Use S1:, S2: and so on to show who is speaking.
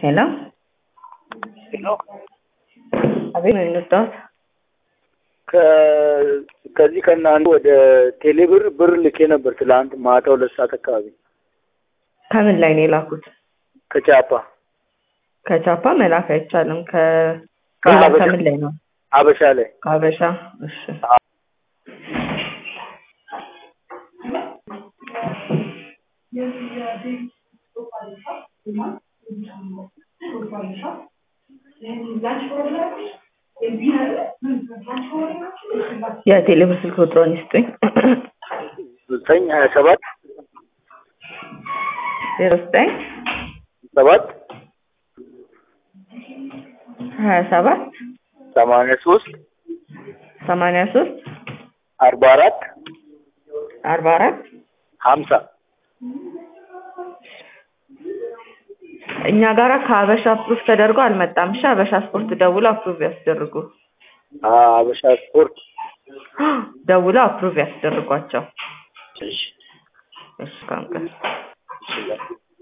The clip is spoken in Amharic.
S1: ሄሎ
S2: ሄሎ
S1: አቤት ነው የመጣሁት።
S2: ከ- ከዚህ ከእናንተ ወደ ቴሌብር ብር ልኬ ነበር ትላንት ማታ ሁለት ሰዓት አካባቢ
S1: ከምን ላይ ነው የላኩት?
S2: ከቻፓ
S1: ከቻፓ መላክ አይቻልም። ከ
S2: ከሀበሻ-
S1: ከምን ላይ ነው?
S2: አበሻ ላይ
S1: ከሀበሻ። እሺ የቴሌብር ስልክ ቁጥሮን ይስጡኝ።
S2: ዘጠኝ ሀያ ሰባት
S1: ዜሮ ዘጠኝ
S2: ሰባት
S1: ሀያ ሰባት
S2: ሰማንያ ሶስት
S1: ሰማንያ ሶስት
S2: አርባ አራት
S1: አርባ አራት
S2: ሀምሳ
S1: እኛ ጋራ ከሀበሻ አፕሩቭ ተደርጎ አልመጣም። እሺ ሀበሻ ስፖርት ደውሎ አፕሩቭ ያስደርጉ።
S2: አበሻ ስፖርት
S1: ደውሎ አፕሩቭ ያስደርጓቸው።
S2: እሺ
S1: እሺ ካንቀር
S2: እሺ